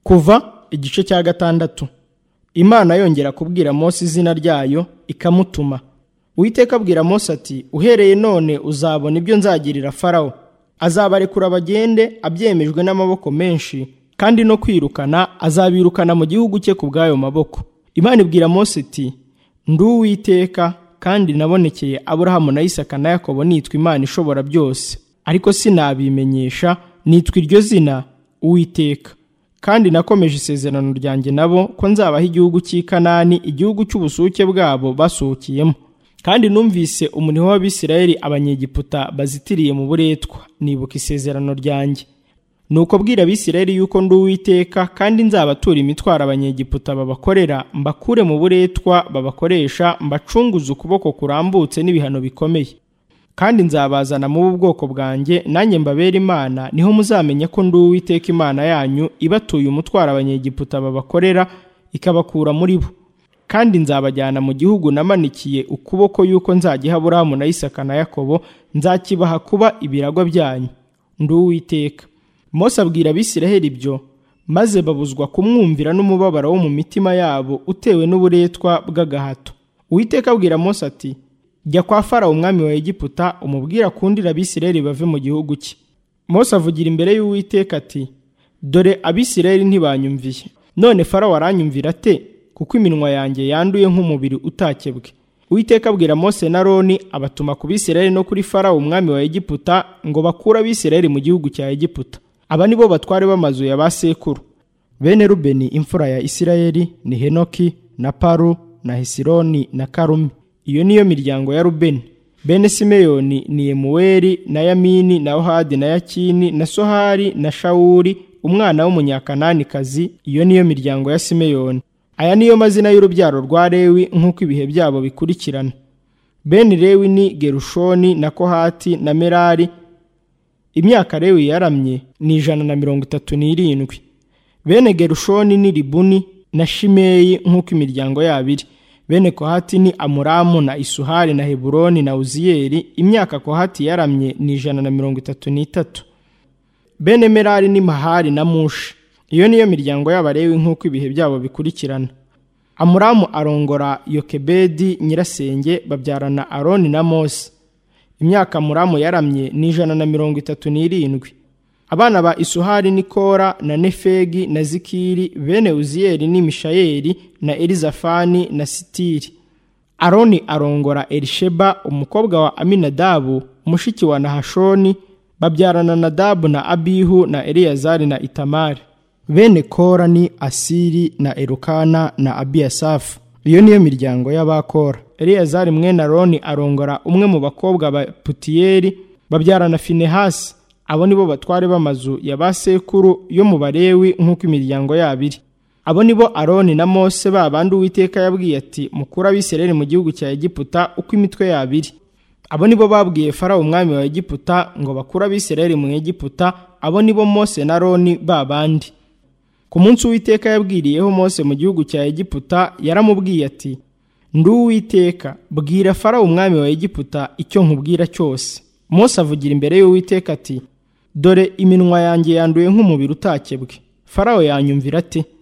kuva igice cya gatandatu imana yongera kubwira Mose izina ryayo ikamutuma Uwiteka abwira Mose ati uhereye none uzabona ibyo nzagirira farawo azabarekura bagende abyemejwe n'amaboko menshi kandi no kwirukana azabirukana mu gihugu cye ku bw'ayo maboko imana ibwira Mose iti ndi uwiteka kandi nabonekeye aburahamu na isaka na yakobo nitwa imana ishobora byose ariko sinabimenyesha nitwa iryo zina uwiteka kandi nakomeje isezerano ryanjye nabo ko nzabaho igihugu cy'ikanani igihugu cy'ubusuke bwabo basuhukiyemo kandi numvise umuniho w'abisirayeli abanyegiputa bazitiriye mu buretwa nibuka isezerano ryanjye ni uko bwira abisirayeli yuko ndi uwiteka kandi nzabatura imitwaro abanyegiputa babakorera mbakure mu buretwa babakoresha mbacunguze ukuboko kurambutse n'ibihano bikomeye kandi nzabazana mu bwoko bwanjye nanjye mbabera imana niho muzamenya ko ndi uwiteka imana yanyu ibatuye umutwaro abanyegiputa babakorera ikabakura muri bo kandi nzabajyana mu gihugu namanikiye ukuboko yuko nzagiha aburahamu na isaka na yakobo nzakibaha kuba ibiragwa byanyu ndi uwiteka Mose abwira abisiraheli ibyo maze babuzwa kumwumvira n'umubabaro wo mu mitima yabo utewe n'uburetwa bw'agahato uwiteka abwira Mose ati jya kwa farawo umwami wa egiputa umubwira akundira abisirayeli bave mu gihugu cye Mose avugira imbere y'uwiteka ati dore abisirayeli ntibanyumviye none farawo aranyumvira ate kuko iminwa yanjye yanduye nk'umubiri utakebwe uwiteka abwira Mose na roni abatuma ku bisirayeli no kuri farawo umwami wa egiputa ngo bakure abisirayeli mu gihugu cya egiputa aba ni bo batware b'amazu ya ba sekuru bene rubeni imfura ya isirayeli ni henoki na paru na hesironi na karumi iyo niyo miryango ya rubeni bene simeyoni ni emuweri na yamini na ohadi na yakini na sohari na shawuri umwana w'umunyakananikazi iyo niyo miryango ya simeyoni aya niyo mazina y'urubyaro rwa lewi nk'uko ibihe byabo bikurikirana bene lewi ni gerushoni na kohati na merari imyaka lewi yaramye ni ijana na mirongo itatu n'irindwi bene gerushoni ni ribuni na shimeyi nk'uko imiryango yabo iri bene kohati ni amuramu na isuhari na heburoni na uziyeri imyaka kohati yaramye ni ijana na mirongo itatu n'itatu bene merari ni mahari na mushi iyo niyo miryango y'abarewi nk'uko ibihe byabo bikurikirana amuramu arongora yokebedi nyirasenge babyarana aroni na mose imyaka amuramu yaramye ni ijana na mirongo itatu n'irindwi abana ba isuhari ni kora na nefegi na zikiri bene uziyeri ni mishayeli na elizafani na sitiri aroni arongora elisheba umukobwa wa aminadabu mushiki wa nahashoni babyarana nadabu na abihu na eliyazari na itamari bene kora ni asiri na erukana na abiyasafu iyo niyo miryango y'abakora eliyazari mwene aroni arongora umwe mu bakobwa ba putiyeri babyarana finehasi abo ni bo batware b'amazu ya ba sekuru yo mu barewi nk'uko imiryango yabo iri abo ni bo aroni na mose ba bandi uwiteka yabwiye ati mukura abisirayeli mu gihugu cya egiputa uko imitwe yabo iri abo ni bo babwiye farawo umwami wa egiputa ngo bakure abisirayeli mu egiputa abo ni bo mose na aroni ba bandi ku munsi uwiteka yabwiriyeho mose mu gihugu cya egiputa yaramubwiye ati ndi uwiteka bwira farawo umwami wa egiputa icyo nkubwira cyose mose avugira imbere y'uwiteka ati dore iminwa yanjye yanduye nk'umubiri utakebwe farawo yanyumvira ate